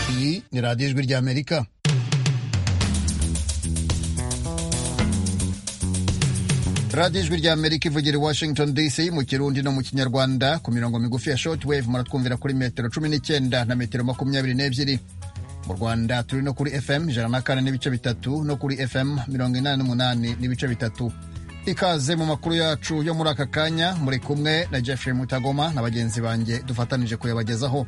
di Radio 1 Birgi Amerika. radiyo ijwi rya amerika ivugira i washington dc mu kirundi no mu kinyarwanda ku mirongo migufi ya shortwave muratwumvira kuri metero cumi n'icyenda na metero makumyabiri n'ebyiri mu rwanda turi no kuri fm ijana na kane n'ibice bitatu no kuri fm mirongo inani n'umunani n'ibice bitatu ikaze mu makuru yacu yo muri aka kanya muri kumwe na jeffrey mutagoma na bagenzi banjye dufatanije kuyabagezaho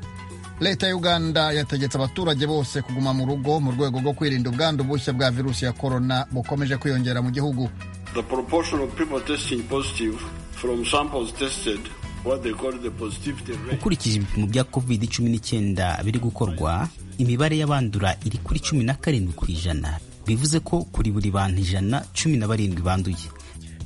leta ya uganda yategetse abaturage bose kuguma mu rugo mu rwego rwo kwirinda ubwandu bushya bwa virusi ya korona bukomeje kwiyongera mu gihugu The proportion of people testing positive from samples tested, what they call the positivity rate. ukurikije ibipimo bya covid 19 biri gukorwa imibare y'abandura iri kuri cumi na karindwi ku ijana bivuze ko kuri buri bantu ijana cumi na barindwi banduye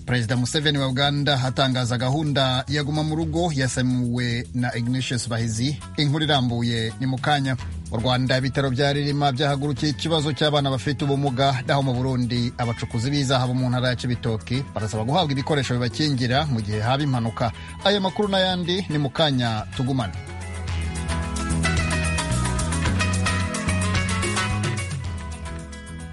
perezida museveni wa uganda atangaza gahunda ya guma mu rugo yasemuwe na ignatius bahizi inkuru irambuye ni mu kanya mu rwanda ibitaro bya ririma byahagurukiye ikibazo cy'abana bafite ubumuga naho mu burundi abacukuzi b'izahabu mu ntara ya cibitoki barasaba guhabwa ibikoresho bibakingira mu gihe haba impanuka aya makuru n'ayandi ni mu kanya tugumane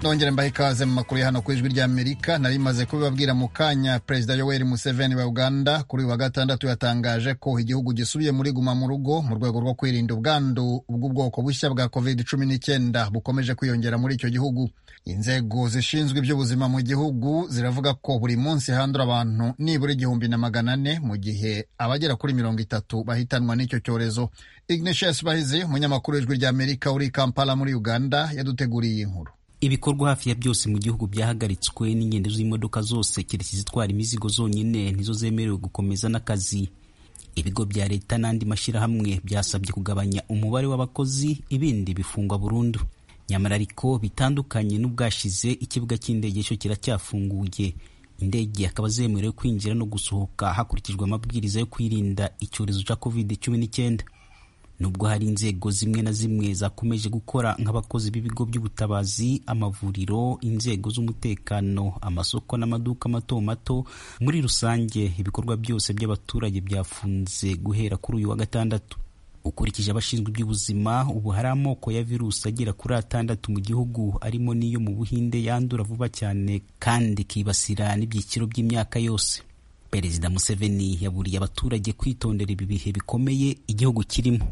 nongere mbahe ikaze mu makuru ya hano ku ijwi ry'amerika nari maze kubibabwira mu kanya perezida yoweri museveni wa uganda kuri uyu wa gatandatu yatangaje ko igihugu gisubiye muri guma mu rugo mu rwego rwo kwirinda ubwandu bw'ubwoko bushya bwa covid cumi n'icyenda bukomeje kwiyongera muri icyo gihugu inzego zishinzwe iby'ubuzima mu gihugu ziravuga ko buri munsi handura abantu nibura igihumbi na magana ane mu gihe abagera kuri mirongo itatu bahitanwa n'icyo cyorezo ignatius bahizi umunyamakuru w'ijwi ry'amerika uri i kampala muri uganda yaduteguriye iyi nkuru ibikorwa hafi ya byose mu gihugu byahagaritswe n'ingendo z'imodoka zose keretse izitwara imizigo zonyine nizo zemerewe gukomeza n'akazi ibigo bya leta n'andi mashyirahamwe byasabye kugabanya umubare w'abakozi ibindi bifungwa burundu nyamara ariko bitandukanye n'ubwashize ikibuga cy'indege cyo kiracyafunguye indege akaba zemerewe kwinjira no gusohoka hakurikijwe amabwiriza yo kwirinda icyorezo cya covid cumi n'icyenda nubwo hari inzego zimwe na zimwe zakomeje gukora nk'abakozi b'ibigo by'ubutabazi amavuriro inzego z'umutekano amasoko n'amaduka mato mato muri rusange ibikorwa byose by'abaturage byafunze guhera kuri uyu wa gatandatu ukurikije abashinzwe iby'ubuzima ubu hari amoko ya virusi agera kuri atandatu mu gihugu arimo n'iyo mu buhinde yandura vuba cyane kandi ikibasira n'ibyiciro by'imyaka yose perezida museveni yaburiye abaturage kwitondera ibi bihe bikomeye igihugu kirimo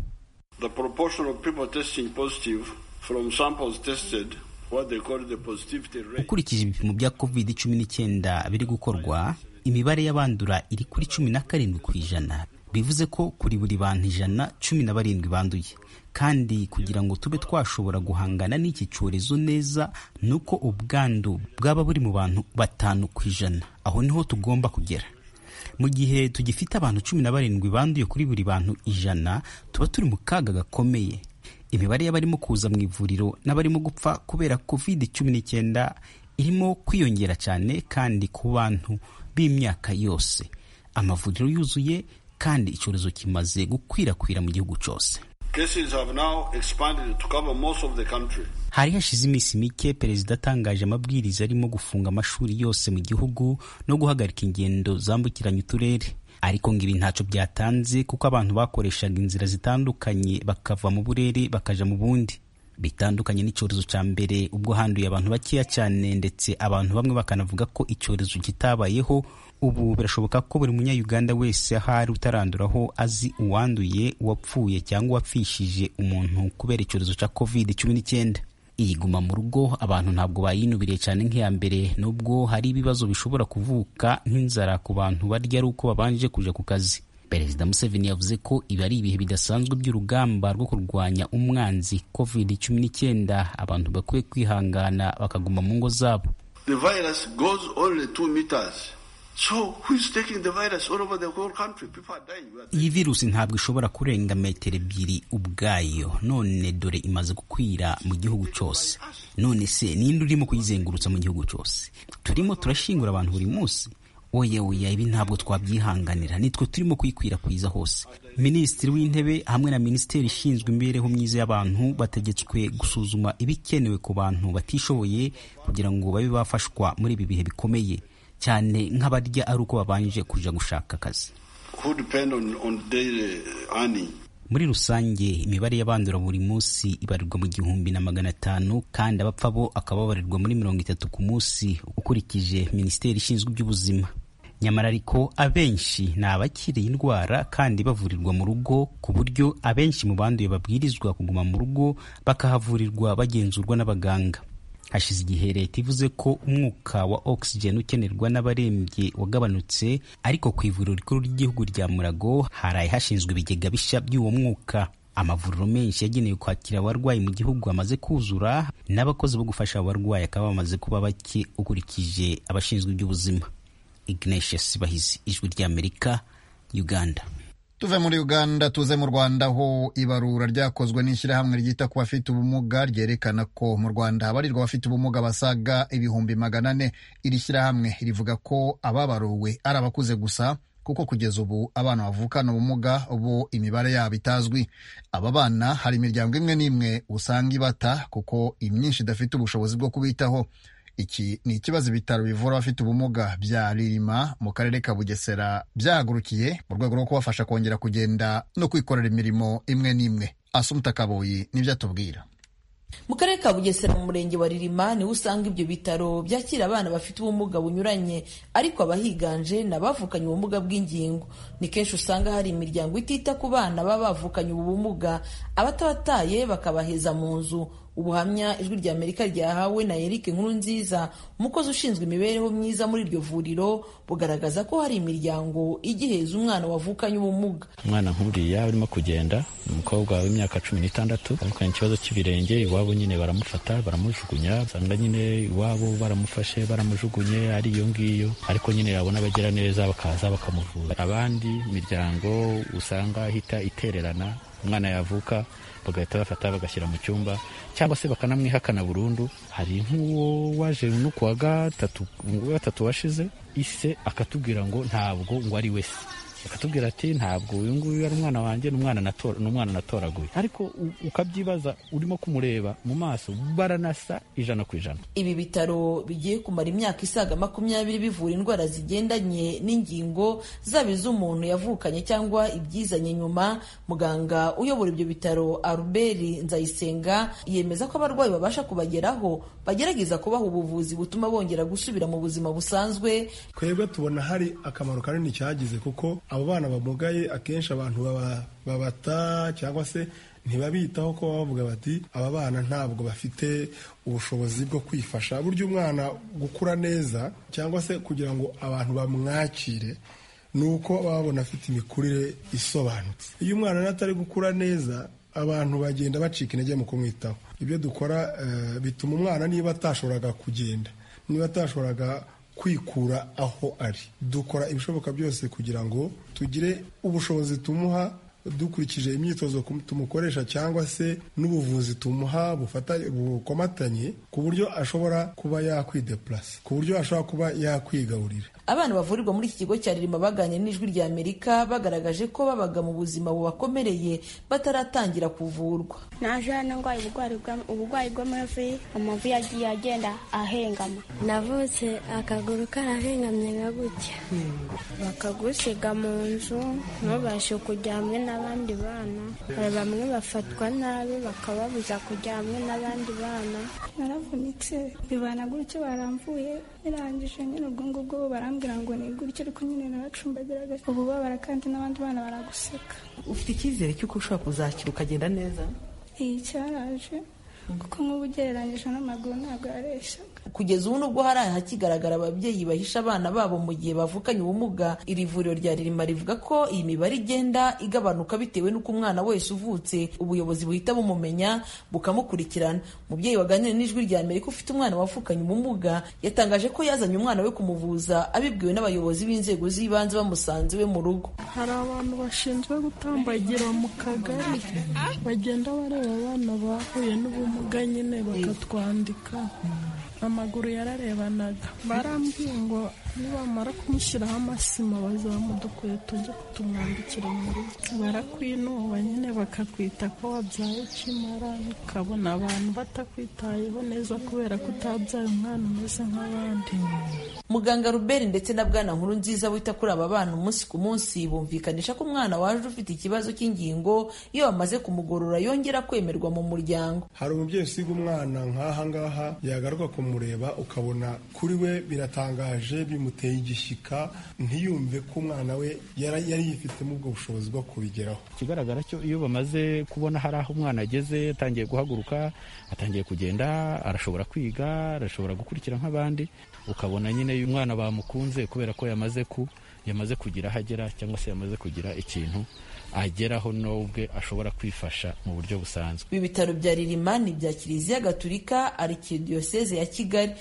The proportion of people testing positive from samples tested, what they call the positivity rate. ukurikije ibipimo bya covid 19 biri gukorwa imibare y'abandura iri kuri cumi na karindwi ku ijana bivuze ko kuri buri bantu ijana cumi na barindwi banduye kandi kugira ngo tube twashobora guhangana n'iki cyorezo neza ni uko ubwandu bwaba buri mu bantu batanu ku ijana aho niho tugomba kugera mu gihe tugifite abantu cumi na barindwi banduye kuri buri bantu ijana tuba turi mu kaga gakomeye imibare y'abarimo kuza mu ivuriro n'abarimo gupfa kubera covid cumi n'icyenda irimo kwiyongera cyane kandi ku bantu b'imyaka yose amavuriro yuzuye kandi icyorezo kimaze gukwirakwira mu gihugu cyose Cases have now expanded to cover most of the country. hari hashize iminsi mike perezida atangaje amabwiriza arimo gufunga amashuri yose mu gihugu no guhagarika ingendo zambukiranya uturere ariko ngo ibi ntacyo byatanze kuko abantu bakoreshaga inzira zitandukanye bakava mu burere bakaja mu bundi bitandukanye n'icyorezo cya mbere ubwo handuye abantu bakeya cyane ndetse abantu bamwe bakanavuga ko icyorezo kitabayeho ubu birashoboka ko buri munyayuganda wese ahari utaranduraho azi uwanduye uwapfuye cyangwa uwapfishije umuntu kubera icyorezo cya covid cumi n'icyenda iyi guma mu rugo abantu ntabwo bayinubiriye cyane nk'iya mbere nubwo hari ibibazo bishobora kuvuka nk'inzara ku bantu barya ari uko babanje kuja ku kazi perezida museveni yavuze ko ibi ari ibihe bidasanzwe by'urugamba rwo kurwanya umwanzi covid cumi n'icyenda abantu bakwiye kwihangana bakaguma mu ngo zabo The virus goes only two meters. So who is taking the virus all over the whole country? People are dying. We are iyi virusi ntabwo ishobora kurenga metero ebyiri ubwayo none dore imaze gukwira mu gihugu cyose none se ninde urimo kuyizengurutsa mu gihugu cyose turimo turashingura abantu buri munsi oya oya ibi ntabwo twabyihanganira nitwe turimo kuyikwirakwiza hose minisitiri w'intebe hamwe na minisiteri ishinzwe imibereho myiza y'abantu bategetswe gusuzuma ibikenewe ku bantu batishoboye kugira ngo babe bafashwa muri ibi bihe bikomeye cyane nk'abarya ari uko babanje kuja gushaka akazi who depend on, on daily earning. muri rusange imibare y'abandura buri munsi ibarirwa mu gihumbi na magana atanu kandi abapfa bo akaba babarirwa muri mirongo itatu ku munsi ukurikije minisiteri ishinzwe iby'ubuzima nyamara ariko abenshi ni abakiri indwara kandi bavurirwa mu rugo ku buryo abenshi mu banduye babwirizwa kuguma mu rugo bakahavurirwa bagenzurwa n'abaganga hashize igihe leta ivuze ko umwuka wa oxygen ukenerwa n'abarembye wagabanutse ariko ku ivuriro rikuru ry'igihugu rya murago haraye hashinzwe ibigega bishya by'uwo mwuka amavuriro menshi yagenewe kwakira abarwayi mu gihugu amaze kuzura n'abakozi bo gufasha abarwayi akaba bamaze kuba bake ukurikije abashinzwe iby'ubuzima ignatius bahizi ijwi ry'amerika uganda tuve muri uganda tuze mu rwanda aho ibarura ryakozwe n'ishyirahamwe ryita ku bafite ubumuga ryerekana ko mu rwanda habarirwa abafite ubumuga basaga ibihumbi magana ane iri shyirahamwe rivuga ko ababaruwe ari abakuze gusa kuko kugeza ubu abana bavukana ubumuga bo imibare yabo itazwi aba bana hari imiryango imwe n'imwe usanga ibata kuko imyinshi idafite ubushobozi bwo kubitaho iki ni ikibazo ibitaro bivura abafite ubumuga bya ririma mu karere ka bugesera byahagurukiye mu rwego rwo kubafasha kongera kugenda no kwikorera imirimo imwe n'imwe asumuta kaboyi nibyo atubwira mu karere ka bugesera mu murenge wa ririma niho usanga ibyo bitaro byakira abana bafite ubumuga bunyuranye ariko abahiganje ni abavukanye ubumuga bw'ingingo ni kenshi usanga hari imiryango itita ku bana baba bavukanye ubu bumuga abatabataye bakabaheza mu nzu ubuhamya ijwi rya amerika ryahawe na eric nkuru nziza umukozi ushinzwe imibereho myiza muri iryo vuriro bugaragaza ko hari imiryango igiheza umwana wavukanye ubumuga umwana nk'uriya urimo kugenda ni umukobwa w'imyaka cumi n'itandatu avukanye ikibazo cy'ibirenge iwabo nyine baramufata baramujugunya usanga nyine iwabo baramufashe baramujugunye ari iyo ngiyo ariko nyine yabona abagera neza bakaza bakamuvura abandi miryango usanga ihita itererana umwana yavuka bagahita bafata bagashyira mu cyumba cyangwa se bakanamwihakana burundu hari nk'uwo waje no ku wa gatatu wa gatatu washize ise akatubwira ngo ntabwo ngo ari we se akatubwira ati ntabwo uyu nguyu ari umwana wanjye ni umwana natoraguye ariko ukabyibaza urimo kumureba mu maso baranasa ijana ku ijana ibi bitaro bigiye kumara imyaka isaga makumyabiri bivura indwara zigendanye n'ingingo zaba iz'umuntu yavukanye cyangwa ibyizanye nyuma muganga uyobora ibyo bitaro aruberi nzayisenga yemeza ko abarwayi babasha kubageraho bagerageza kubaha ubuvuzi butuma bongera gusubira mu buzima busanzwe twebwe tubona hari akamaro kanini cyagize kuko abo bana bamugaye akenshi abantu babata cyangwa se ntibabitaho ko bavuga bati aba bana ntabwo bafite ubushobozi bwo kwifasha burya umwana gukura neza cyangwa se kugira ngo abantu bamwakire ni uko baba babona afite imikurire isobanutse iyo umwana atari gukura neza abantu bagenda bacika intege mu kumwitaho ibyo dukora bituma umwana niba atashoboraga kugenda niba atashoboraga kwikura aho ari dukora ibishoboka byose kugira ngo tugire ubushobozi tumuha dukurikije imyitozo tumukoresha cyangwa se n'ubuvuzi tumuha bukomatanye ku buryo ashobora kuba yakwideplasa ku buryo ashobora kuba yakwigaburira abana bavurirwa muri iki kigo cya ririma baganira n'ijwi rya amerika bagaragaje ko babaga mu buzima bubakomereye bataratangira kuvurwa naje hano ndwaye uburwayi bw'amavi amavi yagiye agenda ahengama navutse akaguru karahengamye nka gutya bakagusiga mu nzu ntubashe kujya hamwe na n'abandi bana hari bamwe bafatwa nabi bakababuza kujya hamwe n'abandi bana naravunitse bibana gutyo baramvuye birangije nyine ubwo ngubwo barambwira ngo ni gutyo ariko nyine naracumbagiraga ububabara kandi n'abandi bana baraguseka ufite icyizere cy'uko ushobora kuzakira ukagenda neza iyi cyaraje kuko nk'ubu ugereranyije n'amaguru ntabwo yareshyaga kugeza ubu nubwo hari ahakigaragara ababyeyi bahisha abana babo mu gihe bavukanye ubumuga iri vuriro rya ririma rivuga ko iyi mibare igenda igabanuka bitewe n'uko umwana wese uvutse ubuyobozi buhita bumumenya bukamukurikirana umubyeyi waganira n'ijwi rya amerika ufite umwana wavukanye ubumuga yatangaje ko yazanye umwana we kumuvuza abibwiwe n'abayobozi b'inzego z'ibanze bamusanze iwe mu rugo hari abantu bashinzwe gutambagira mu kagari bagenda bareba abana bahuye n'ubumuga nyine bakatwandika amaguru yararebanaga barambwiye ngo nibamara kumushyiraho amasima bazamu dukwiye tujye kutumwambikira mu rugo barakwinuba nyine bakakwita ko wabyaye ukimara ukabona abantu batakwitayeho neza kubera ko utabyaye umwana umeze nk'abandi muganga ruberi ndetse na bwana nkuru nziza wita kuri aba bana umunsi ku munsi bumvikanisha ko umwana waje ufite ikibazo cy'ingingo iyo bamaze kumugorora yongera kwemerwa mu muryango hari umubyeyi usiga umwana nk'aha ngaha yagaruka kumureba ukabona kuri we biratangaje bimuteye igishyika ntiyumve ko umwana we yari yari yifitemo ubwo bushobozi bwo kubigeraho ikigaragara cyo iyo bamaze kubona hari aho umwana ageze atangiye guhaguruka atangiye kugenda arashobora kwiga arashobora gukurikira nk'abandi ukabona nyine umwana bamukunze kubera ko yamaze ku yamaze kugira aho agera cyangwa se yamaze kugira ikintu ageraho n'ubwe ashobora kwifasha mu buryo busanzwe ibi bitaro bya ririmani bya kiliziya gaturika arikidiyoseze ya kigali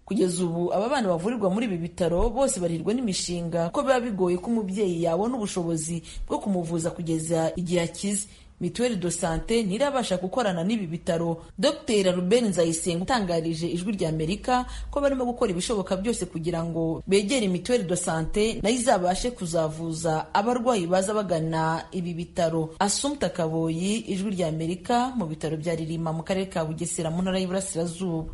kugeza ubu aba bana bavurirwa muri ibi bitaro bose barirwa n'imishinga ko biba bigoye ko umubyeyi yabona ubushobozi bwo kumuvuza kugeza igihe akize mituweli do sante ntirabasha gukorana n'ibi bitaro dr ruben nzayisenga utangarije ijwi rya amerika ko barimo gukora ibishoboka byose kugira ngo begere mituweli do sante nayo izabashe kuzavuza abarwayi baza bagana ibi bitaro asumta kaboyi ijwi rya amerika mu bitaro bya ririma mu karere ka bugesera mu ntara y'iburasirazuba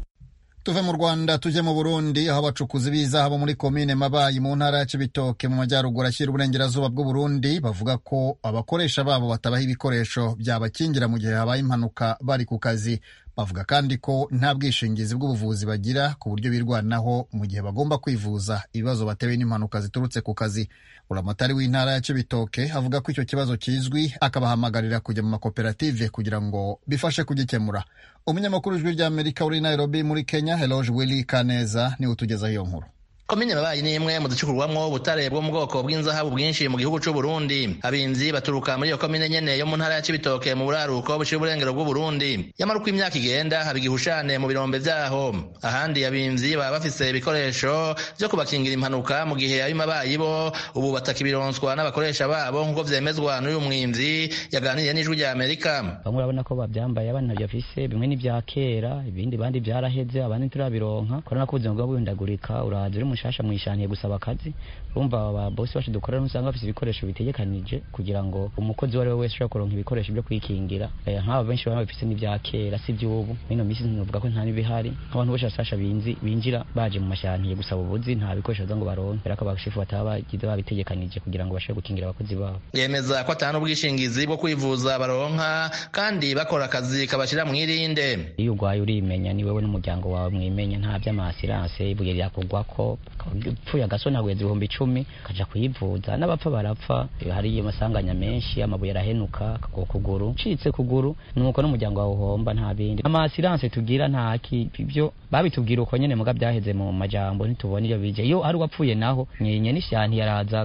tuve mu rwanda tujye mu burundi aho abacukuzi b'izahabu muri komine mabayi mu ntara ya cibitoke mu majyaruguru ashyira uburengerazuba bw'uburundi bavuga ko abakoresha babo batabaha ibikoresho byabakingira mu gihe habaye impanuka bari ku kazi bavuga kandi ko nta bwishingizi bw'ubuvuzi bagira ku buryo birwanaho mu gihe bagomba kwivuza ibibazo batewe n'impanuka ziturutse ku kazi buramatari w'intara ya cibitoke avuga ko icyo kibazo kizwi akabahamagarira kujya mu makoperative kugira ngo bifashe kugikemura umunyamakuru w'ijwi ry'amerika uri nairobi muri kenya heloge willy kaneza niwe utugezaho iyo nkuru komine mabayi ni imwe mu ducukurwamo ubutare bwo mu bwoko bw'inzahabu bwinshi mu gihugu cy'u Burundi abinzi baturuka muri iyo komine nyene yo mu ntara ya Cibitoke mu buraruko buciye uburengero bw'u Burundi nyamara uko imyaka igenda haba igihushane mu birombe vyaho ahandi abinzi baba bafise ibikoresho vyo kubakingira impanuka mu gihe ab'imabayi bo ubu batakibironswa n'abakoresha babo nk'uko vyemezwa n'uyu mwimzi yaganiriye n'ijwi rya Amerika bamwe urabona ko bavyambaye abandi ntavyafise bimwe ni vya kera ibindi bandi vyaraheze abandi ntiturabironka kubera ko ubuzima bwa buhindagurika uraza uri mushasha mwishaniye gusaba akazi urumva aba bosi bacu dukorera usanga bafite ibikoresho bitegekanije kugira ngo umukozi uwo ari we wese ushobora kuronka ibikoresho byo kwikingira nk'aba benshi baba bafite n'ibya kera si iby'ubu ino minsi tunavuga ko nta n'ibihari nk'abantu bose basasha binzi binjira baje mu mashaniye gusaba ubuzi nta bikoresho baza ngo baronke kubera ko abashefu bataba bagize babitegekanije kugira ngo bashobore gukingira abakozi babo yemeza ko atanga n'ubwishingizi bwo kwivuza baronka kandi bakora akazi kabashyira mu irinde iyo urwaye urimenya ni wowe n'umuryango wawe mwimenya nta by'amasiranse ibuye ryakugwako upfuye agasona guheza ibihumbi icumi akaja kuyivuza n'abapfa barapfa hari amasanganya menshi amabuye arahenuka ku kuguru ucitse kuguru nuko n'umuryango wawe uhomba nta bindi amasiranse tugira nta ibyo babitubwira uko nyene muga byaheze mu majambo ntitubona iyo bije iyo ari uwapfuye naho nyenye n'ishanti yaraza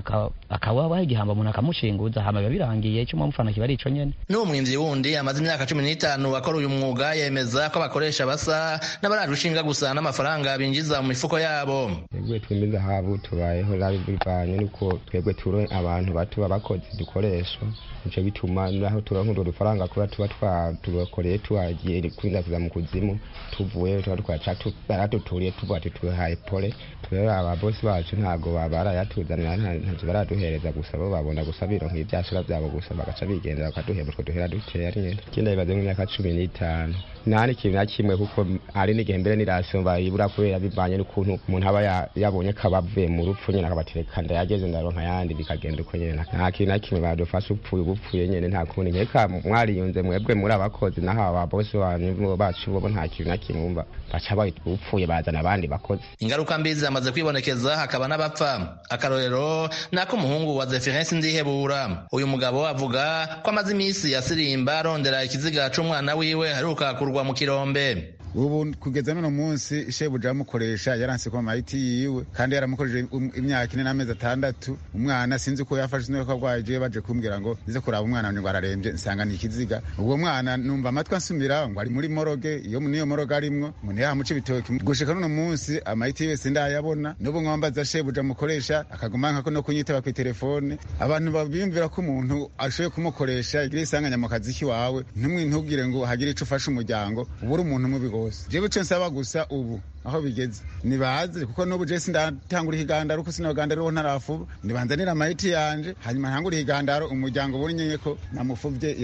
akaba waha igihamba umuntu akamushinguza hama biba birangiye ico mwamufana kiba ari ico nyene n'uwo mwimvyi wundi amaze imyaka cumi n'itanu akora uyu mwuga yemeza ko abakoresha basa n'abaraje ushinga gusa n'amafaranga binjiza mu mifuko yabo twebwe twemeza habu tubayeho rabivanye nuko twebwe turonke abantu bato babakozi dukoresha nico bituma naho turonka urwo dufaranga kuba tuba twatubakoreye tuhagiye kwinza kuza mu kuzimu tuvuyeyo tuba twaca baratuturiye tuvuga ati tuhaye pole rero ababosi bacu ntago barayatuzanira ntacyo baraduhereza gusa bo babona gusa bironka ivyasura vyabo gusa bagaca bigendera bakaduhera utwo duhera dukeya nyene kenda bibaze mu myaka cumi n'itanu ntani kintu na kimwe kuko hari n'igihe mbere nirasumva ibura kubera bivanye n'ukuntu umuntu aba yabonye ko abavuye mu rupfu nyine akabatereka ndayageze ndaronka yandi bikagenda uko nyine nta kintu na kimwe badufasha upfuye ubupfuye nyine nta kundi nkeka mwariyunze mwebwe muri abakozi naho aba bosi wanyu bacu bo nta kintu na kimwe bumva baca upfuye bazana abandi bakozi ingaruka mbi zamaze kwibonekeza hakaba n'abapfa akarorero nako umuhungu wa Zeferensi Ndihebura uyu mugabo avuga ko amaze iminsi asirimba arondera ikiziga c'umwana wiwe haruka kurwa mu kirombe ubu kugeza n'uno munsi shebuja amukoresha yaranse ku mamayiti yiwe kandi yaramukoresheje imyaka ine n'amezi atandatu umwana sinzi uko yafashe sinzi ko arwaye je baje kumbwira ngo nize kuraba umwana wanjye ngo ararembye nsanga ni ikiziga ubwo mwana numva amatwi ansumira ngo ari muri moroge iyo niyo moroge arimwo umuntu yamuca ibitoki gushika n'uno munsi amayiti yiwe sindayabona n'ubu nkwambaza shebuja amukoresha akaguma nkako no kunyitaba ku telefone abantu babimvira ko umuntu ashoboye kumukoresha igira isanganya mu kazi kiwawe ntumwe ntubwire ngo hagire ico ufashe umuryango ubu uri umuntu mubigo jewe icyo nsaba gusa ubu aho bigeze nibaze kuko n'ubu jesi ndatangura ikigandaro kuko sinaganda ariho ntarafuba nibanzanira amayiti yanje hanyuma ntangure ikigandaro umuryango ubonye ko namufubye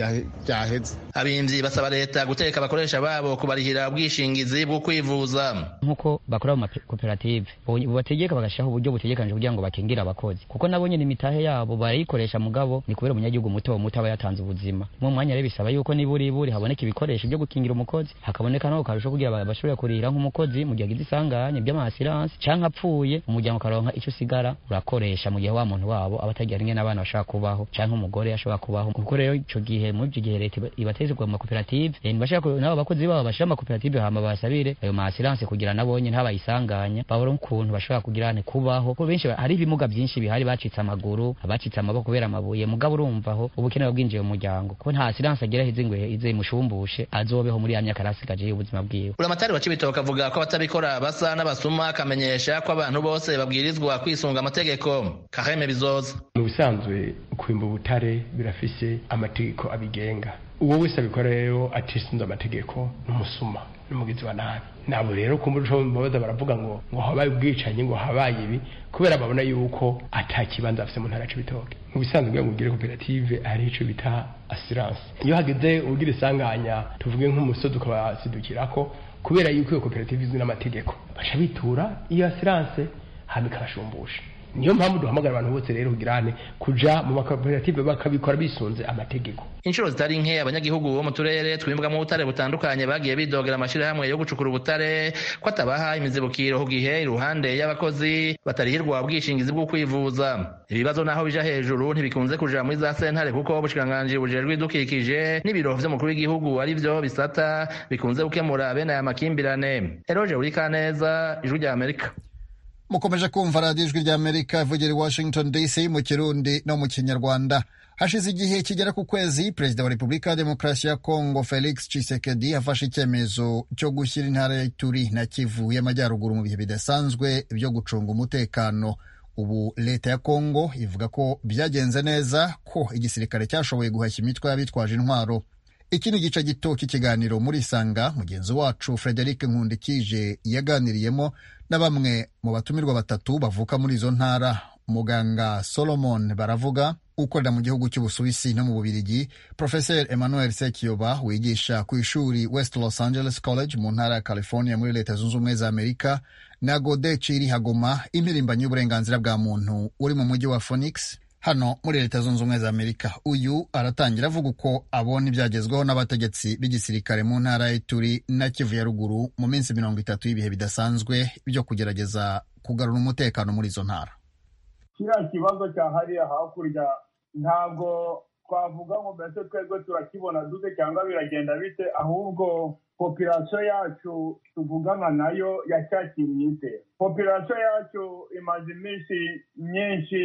byaheze abimvyi basaba leta guteka abakoresha babo kubarihira ubwishingizi bwo kwivuza nk'uko bakora mu makoperative bategeka bagashyiraho uburyo butegekanije kugira ngo bakingire abakozi kuko nabo nyine imitahe yabo barayikoresha mugabo ni kubera umunyagihugu muto muto aba yatanze ubuzima mu mwanya rero bisaba yuko niburiburi haboneka ibikoresho byo gukingira umukozi hakaboneka n'aho karusho kugira bashobore kurihira nk'umukozi mu gihe agize isanganye by'amasiransi cyangwa apfuye umuryango ukaronka icyo usigara urakoresha mu gihe wa muntu wabo aba atagira rimwe n'abana bashobora kubaho cyangwa umugore ashobora kubaho kuko rero icyo gihe muri icyo gihe leta ibatezerwa mu makoperative Eh, ntibashaka ko- nabo abakozi babo bashyira amakoperative hama basabire ayo masiransi kugira nabo nyine ntabayisanganya babone ukuntu bashobora kugira ne kubaho kuko benshi ba- hari ibimuga byinshi bihari bacitse amaguru abacitse amaboko kubera amabuye mugabo urumva aho ubukene bwinjiye mu muryango kuko nta siransi agira hize ngo izemushumbushe azobeho muri ya myaka arasigaje y'ubuzima bwiwe uramatari wa cibitoke avuga ko abatabikora basa n'abasuma akamenyesha ko abantu bose babwirizwa kwisunga amategeko kaheme bizoza mu bisanzwe kwimba ubutare birafise amategeko abigenga uwo wese abikora rero atisunze amategeko n'umusuma n'umugizi wa nabi nabo rero kumbura uco babaza baravuga ngo ngo habaye ubwicanyi ngo habaye ibi kubera babona yuko ata kibanza afise mu ntara ya cibitoke mu bisanzwe kugira ngo ugire koperative hari ico bita asiranse iyo hageze ugira isanganya tuvuge nk'umusozi ukabasidukirako kubera yuko iyo koperative izwi n'amategeko baca bitura iyo asiranse hama ikabashumbusha niyo mpamvu duhamagara abantu bose rero kugirane kuja mu makoperative bakabikora bisunze amategeko inshuro zitari nke abanyagihugu bo mu turere twimbwamo ubutare butandukanye bagiye bidogera amashirahamwe yo gucukura ubutare ko atabaha imizibukiro ku gihe iruhande y'abakozi batarihirwa ubwishingizi bwo kwivuza ibibazo naho bija hejuru ntibikunze kuja muri za sentare kuko ubushikiranganji bujejwe ibidukikije n'ibiro vy'umukuru w'igihugu ari vyo bisata bikunze gukemura bene aya makimbirane eroje urikaneza ijwi rya amerika mukomeje kumva radiyo ijwi ry'amerika ivugira i washington dc mu kirundi no mu kinyarwanda hashize igihe kigera ku kwezi perezida wa repubulika ya demokarasi ya kongo felix chisekedi yafashe icyemezo cyo gushyira intara ya ituri na kivu y'amajyaruguru mu bihe bidasanzwe byo gucunga umutekano ubu leta ya kongo ivuga ko byagenze neza ko igisirikare cyashoboye guhashya imitwe y'abitwaje intwaro iki ni igice gito cy'ikiganiro muri Sanga mugenzi wacu Frederic Nkundikije yaganiriyemo na bamwe mu batumirwa batatu bavuka muri izo ntara muganga Solomon Baravuga ukorera mu gihugu cy'Ubusuwisi no mu Bubiligi Professor Emmanuel Sekiyoba wigisha ku ishuri West Los Angeles College mu ntara ya California muri Leta Zunze Ubumwe za Amerika na Gode Chiri Hagoma impirimbanyi y'uburenganzira bwa muntu uri mu mujyi wa Phoenix hano muri leta zunze ubumwe za amerika uyu aratangira avuga uko abona ibyagezweho n'abategetsi b'igisirikare mu ntara y'ituri na kivu ya ruguru mu minsi mirongo itatu y'ibihe bidasanzwe byo kugerageza kugarura umutekano muri izo ntara kiriya kibazo cyahariye hakurya ntabwo twavuga ngo mbese twebwe turakibona dute cyangwa biragenda bite ahubwo popirasiyo yacu tuvugana nayo yacyakiriye ite popirasiyo yacu imaze iminsi myinshi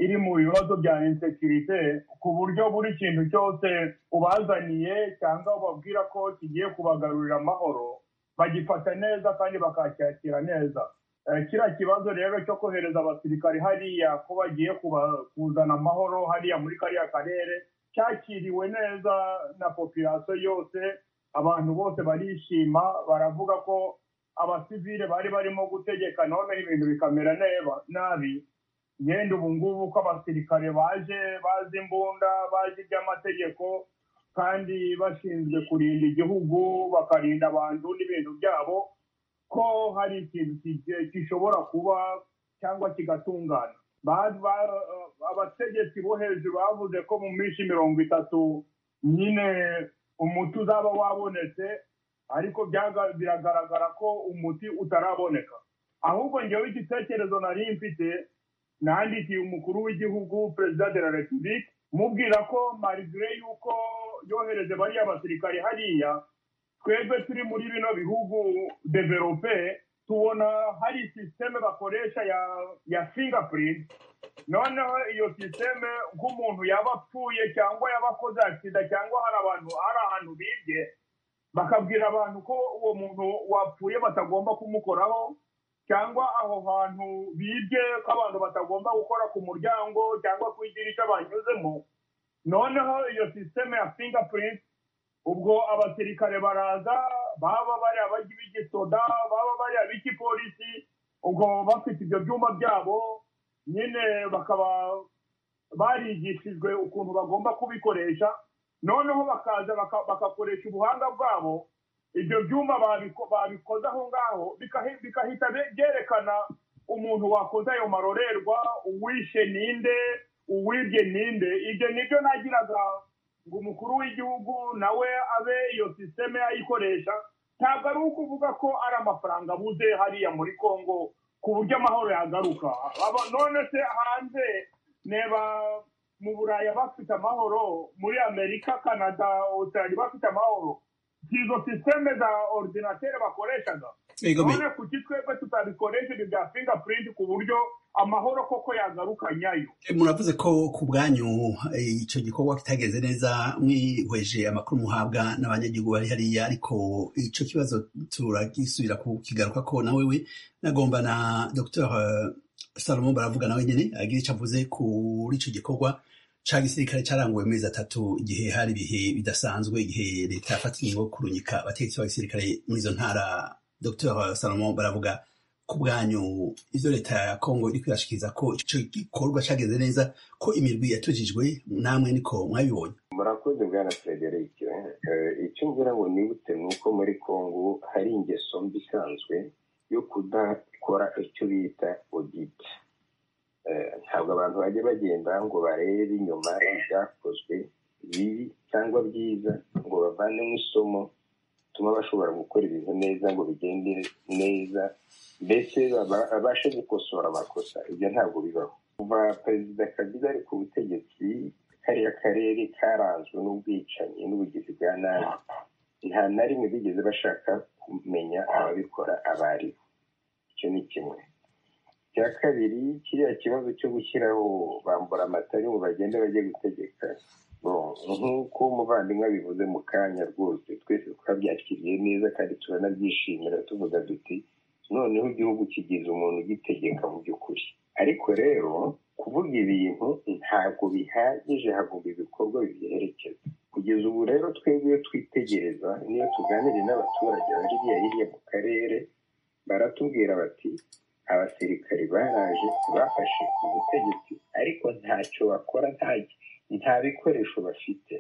iri mu bibazo bya insekirite ku buryo buri kintu cyose ubazaniye cyangwa ubabwira ko kigiye kubagarurira amahoro bagifata neza kandi bakacyakira neza Eh, kiriya kibazo rero cyo kohereza abasirikari hariya ko bagiye kuba- kuzana amahoro hariya muri kariya karere cyakiriwe neza na popirasiyo yose abantu bose barishima baravuga ko abasivile bari barimo gutegeka none ibintu bikamera neba- nabi yenda ubu ngubu ko abasirikare baje bazi imbunda bazi iby'amategeko kandi bashinzwe kurinda igihugu bakarinda abantu n'ibintu byabo ko hari ikintu ki- gishobora kuba cyangwa kigatungana Ba- ba- abategetsi bo hejuru bavuze ko mu minsi mirongo itatu nyine umuti uzaba wabonetse ariko byaga- biragaragara ko umuti utaraboneka ahubwo ngewe igitekerezo nari mfite nandikiye umukuru w'igihugu perezida de la republique mubwira ko marigire y'uko yohereje bariya basirikare hariya twebwe turi muri bino bihugu develope tubona hari sisiteme bakoresha ya ya fingerprint noneho iyo sisiteme nk'umuntu yaba apfuye cyangwa yaba akoze agisida cyangwa hari abantu hari ahantu bibye bakabwira abantu ko uwo muntu wapfuye batagomba kumukoraho cyangwa aho hantu bibye ko abantu batagomba gukora ku muryango cyangwa ku idirishya banyuzemo noneho iyo sisiteme ya fingerprint ubwo abasirikare baraza baba bari abajya b'igisoda baba bari ab'igipolisi ubwo bafite ibyo byumba byabo nyine bakaba barigishijwe ukuntu bagomba kubikoresha noneho bakaza baka- bagakoresha ubuhanga bwabo ibyo byumba babiko- babikoze aho ngaho bikahi- bigahita be- byerekana umuntu wakoze ayo marorerwa uwishe ninde uwibye ninde ibyo nibyo nagiraga ngo umukuru w'igihugu nawe abe iyo sisiteme ayikoresha ntabwo ari ukuvuga ko ari amafaranga abuze hariya muri congo ku buryo amahoro yagaruka Aba- none se hanze neba mu buraya bafite amahoro muri amerika canada australia bafite amahoro si izo sisiteme za ordinatere bakoreshaga Ego me- none kuki twebwe tutabikoresha ibyo bya fingerprint ku buryo amahoro koko yagaruka nyayo muravuze ko ku bwanyu eh, icyo gikorwa kitageze neza mwihweje amakuru muhabwa n'abanyagihugu bari hariya ariko icyo kibazo turagisubira kukigaruka ko nawe we nagomba na dr salomo baravuga nawe nyine agira icyo avuze kuri icyo gikorwa cya gisirikare cyaranguwe amezi atatu igihe hari ibihe bidasanzwe igihe leta yafatiye ingo kurunyika abategetsi ba gisirikare muri izo ntara dr salomo baravuga ku bwanyu ibyo leta ya kongo iri kwirashikiriza ko icyo gikorwa cyageze neza ko imirwi yatujijwe namwe niko mwabibonye murakoze bwana frederic Eh, icyo ngira ngo nibutse ni uko muri congo hari ingeso mbi isanzwe yo kudakora icyo bita audit Eh, ntabwo abantu bajya bagenda ngo barebe inyuma ibyakozwe bibi cyangwa byiza ngo bavanemo isomo bituma bashobora gukora ibintu neza ngo bigende neza mbese baba- babashe gukosora amakosa ibyo ntabwo bibaho kuva perezida kabila ari ku butegetsi kariya karere karanzwe n'ubwicanyi n'ubugizi bwa nabi nta na rimwe bigeze bashaka kumenya ababikora abo ari bo icyo ni kimwe icya kabiri kiriya kibazo cyo gushyiraho bambura amatari ngo bagende bajye gutegeka Bon, nk'uko umuvandimwe abivuze mu kanya rwose twese twabyakiriye neza kandi turanabyishimira tuvuga duti noneho igihugu kigize umuntu ugitegeka mu by'ukuri ariko rero kuvuga ibintu ntabwo bihagije hagomba ibikorwa bibiherekeza kugeza ubu rero twebwe iyo twitegereza niyo tuganire n'abaturage bari hirya hirya mu karere baratubwira bati abasirikari baraje bafashe ubutegetsi ariko ntacyo bakora nta nta bikoresho bafite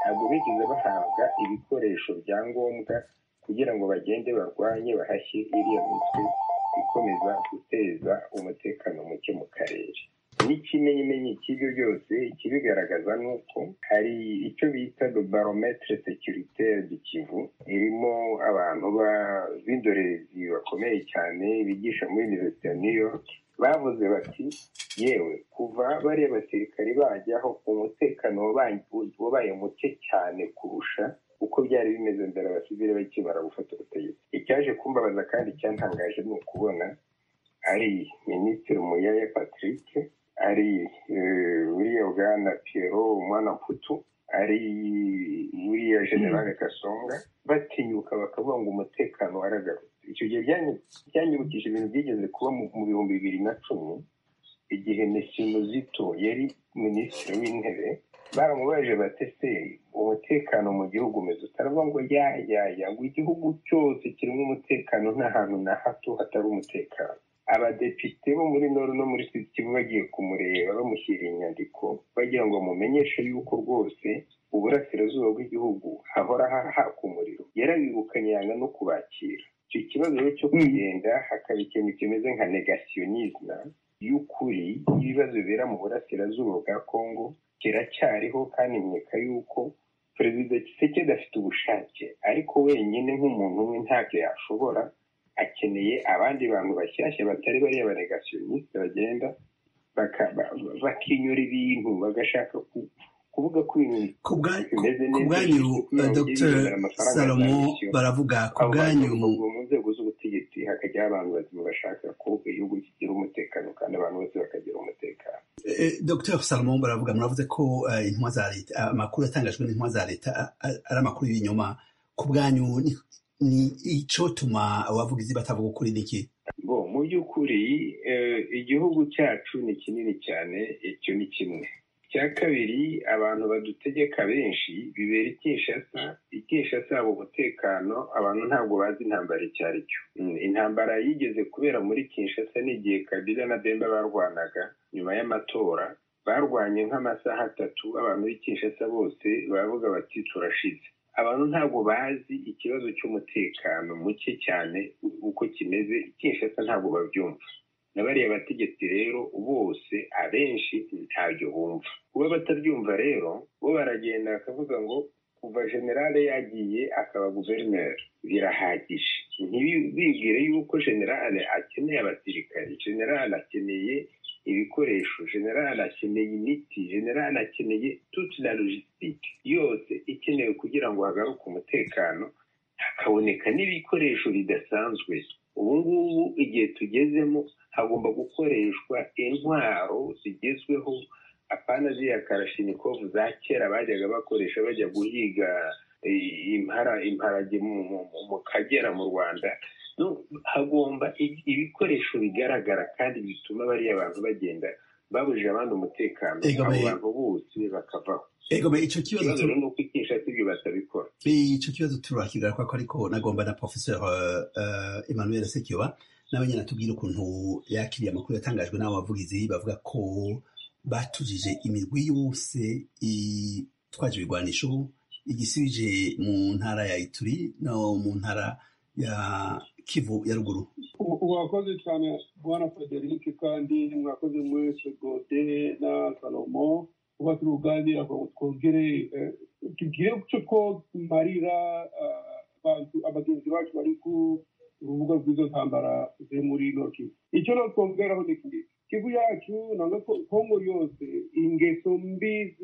ntabwo bigeze bahabwa ibikoresho bya ngombwa kugira ngo bagende barwanye bahashye iriya mitwe ikomeza guteza umutekano muke mu karere n'ikimenyimenyi cy'ibyo byose ikibigaragaza ni uko hari icyo bita do barometre securitaire du kivu irimo abantu ba- b'indorerezi bakomeye cyane bigisha muri universite ya new york bavuze bati yewe kuva bariya basirikari bajyaho umutekano wabaye- wabaye muke cyane kurusha uko byari bimeze mbere abasivile bakimara gufata ubutegetsi icyaje kumbabaza kandi cyantangaje ni ukubona ari minisitiri muyaya patrick ari eh, buriya bwana piero umwana mputu ari buriya generale kasonga batinyuka bakavuga ngo umutekano waragarutse icyo gihe byanyu- byanyibukije ibintu byigeze kuba mu mu bihumbi bibiri na cumi igihe mesimuzito yari minisitiri w'intebe baramubajije batese umutekano mu gihugu umeze utaravuga ngo ya ya ya ngo igihugu cyose kirimo umutekano nta hantu na hato hatari umutekano abadepite bo muri noru no muri sud kivu bagiye kumureba bamushyira inyandiko bagira ngo bamumenyeshe yuko rwose uburasirazuba bw'igihugu hahora hahaka umuriro yarabirukanye yanga no kubakira icyo kibazo rero cyo kugenda hakaba ikintu kimeze nka negationisme y'ukuri y'ibibazo bibera mu burasirazuba bwa congo kiracyariho kandi nkeka yuko perezida kisekedi afite ubushake ariko wenyine nk'umuntu umwe ntabyo yashobora akeneye abandi bantu bashyashya batari bariya banegationisite bagenda baka- ba- bakinyura ibintu bagashaka ku- kuvuga ko ibintu ku bwa- bimeze ku bwanyu eh, dr salomo baravuga ku bwanyu mu nzego z'ubutegetsi hakajyaho abantu bazima bashaka ko igihugu kigira umutekano kandi abantu bose bakagira umutekano Eh, Dr Salomon baravuga muravuze ko eh, intumwa za leta ah, amakuru yatangajwe n'intumwa za leta ah, ah, ari amakuru y'ibinyoma ku bwanyu ni- ni icotuma abavuga izi batavuga ukuri niki ngo mu by'ukuri eh, igihugu cyacu ni kinini cyane icyo ni kimwe icya kabiri abantu badutegeka benshi bibera ikeshasa ikeshasa yabo umutekano abantu ntabwo bazi intambara icyo ari cyo intambara yigeze kubera muri kinshasa n'igihe kabila na bemba barwanaga nyuma y'amatora barwanye nk'amasaha atatu abantu b'i kinshasa bose baravuga bati turashize abantu ntabwo bazi ikibazo cy'umutekano muke cyane uko kimeze kinshasa ntabwo babyumva na bariya bategetsi rero bose abenshi ntabyo bumva kuba batabyumva rero bo baragenda bakavuga ngo kuva generale yagiye akaba guverineri birahagije ntibibwire yuko generale akeneye abasirikari generale akeneye ibikoresho generale akeneye imiti generale akeneye tuti na logisitike yose ikenewe kugira ngo hagaruke umutekano hakaboneka n'ibikoresho bidasanzwe ubu ngubu igihe tugezemo hagomba gukoreshwa intwaro zigezweho apana ziriya karashinikovu za kera bajyaga bakoresha bajya guhiga impara imparage mu kagera mu rwanda hagomba ibikoresho bigaragara kandi bituma bariya bantu bagenda babujije abandi umutekano abo bantu bose bakavaho icyo kibazo rero ni uko ikisha sibyo batabikora icyo kibazo turakigaruka ko ariko nagomba na professeur emmanuel sekiba nawe nyine atubwira ukuntu yakiriye amakuru yatangajwe n'abavugizi bavuga ko batujije imirwi yose itwaje ibigwanisho igisubije mu ntara ya ituri no mu ntara ya kivu ya ruguru mwakoze cyane bwana frederic kandi mwakoze mwese gode na salomo kuba turuganira twongere tugire icyo marira abagenzi bacu bari ku urubuga rw'izo ntambara ziri muri noki icyo natwongeraho ni kimwe kivu yacu nanga kongo yose ingeso mbi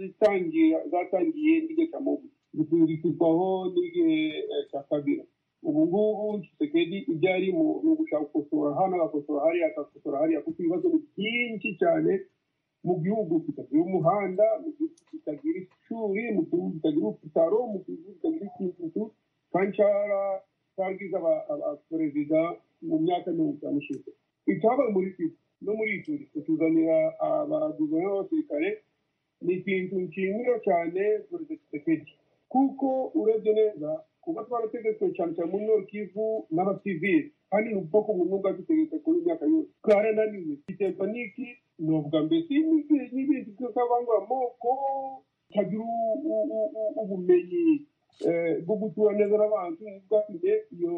zatangiye n'igihe cya mobu zikurikizaho n'igihe cya kabira ubu ngubu kisekedi ibyo ari mu gushaka gukosora hano agakosora hariya agakosora hariya kuko ibibazo ni byinshi cyane mu gihugu kitagira umuhanda mu gihugu kitagira ishuri mu gihugu kitagira ibitaro mu gihugu kitagira ikintu kanshara twagize abaperezida mu myaka mirongo itanu ishize icyabaye muri kivu no muri ituri kutuzanira abaguverinoma b'abasirikare ni ikintu nshimira cyane perezida kisekedi kuko urebye neza kuba twarategetswe cyane cyane muri nord kivu n'abasivili kandi ni ubwoko bumwe bwadutegetse kuri myaka yose twarananiwe iterwa n'iki ni ubwa mbere si n'ibindi by'akabangura amoko tagira ubumenyi bwo gutura neza n'abantu bwatumye iyo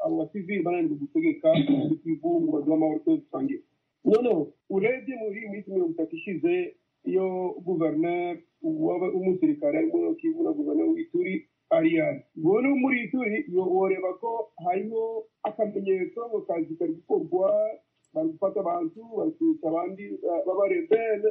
abo basivili bananirwa gutegeka ibivu amahoro twese dusangiye noneho urebye muri iyi minsi mirongo itatu ishize iyo guverineri w'umusirikare arimo kivu na guverineri w'ituri ariyani uwo no muri ituri woreba ko hariho akamenyetso ngo kazi kari gukorwa bari gufata abantu bakica abandi b'abarebere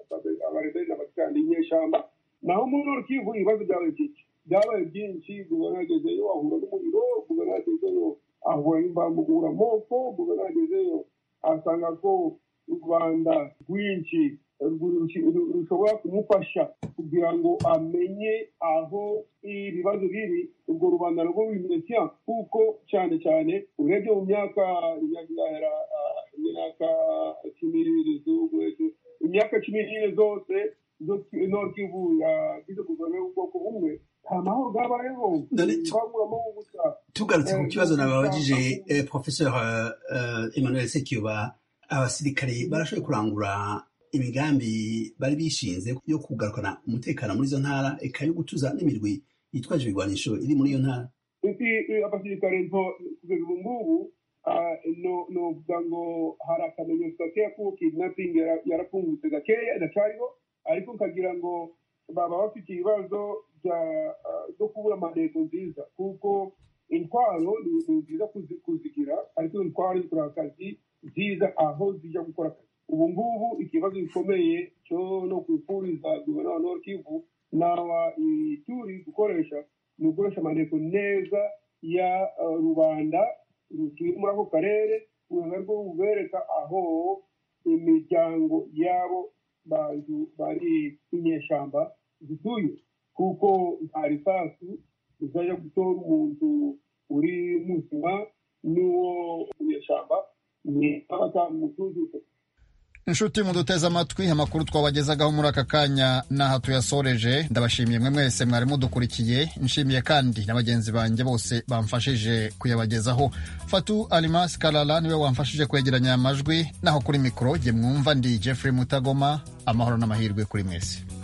b'abarebere abacikandi inyeshyamba naho muri urukiko ibibazo byabaye byinshi byabaye byinshi guvernagezeyo ahura n'umuriro guvernagezeyo ahura n'imvamugura amoko guvernagezeyo asanga ko u rwanda rwinshi rushobora kumufasha kugira ngo amenye aho ibibazo biri urwo rubanda rwo rw'iminesiya kuko cyane cyane urebye mu myaka imyaka cumi n'ibiri imyaka cumi n'ibiri zose intokivu yagize guverinoma y'ubwoko bumwe nta mahoro bwabayeho twaguramo gusa tugarutse ku kibazo nababajije professeur emmanuel sekiba abasirikare barashoboye kurangura imigambi bari bishinze yo kugarukana umutekano muri izo ntara eka yo gutuza n'imirwi yitwaje ibigwanisho iri muri iyo ntara abasirikare kugeza ubu ngubu novuga ngo hari akamenyetso gakeya kuko kidnapping yarapfungutse gakeya iracariho ariko nkagira ngo baba bafite ibibazo byo kubura amarego nziza kuko intwaro ni nziza kuzigira ariko intwaro zikora akazi nziza aho zijya gukora akazi ubu ngubu ikibazo gikomeye cyo no kwifuriza guverinoma wa norkivu n'awa ituri gukoresha ni ugukoresha amarego neza ya rubanda rutuye muri ako karere urwego rwo rubereka aho imiryango yabo bantu bari inyeshyamba zituye kuko nta risasu rizajya gutora umuntu uri muzima n'uwo munyeshyamba ni aba atamutuzuze inshuti muduteze amatwi amakuru twabagezagaho muri aka kanya n'aha tuyasoreje ndabashimiye mwe mwese mwari mudukurikiye nshimiye kandi na bagenzi banjye bose bamfashije kuyabagezaho fatu alimasi karara niwe wamfashije kwegeranya amajwi naho kuri mikoro jye mwumva ndi jeffrey mutagoma amahoro n'amahirwe kuri mwese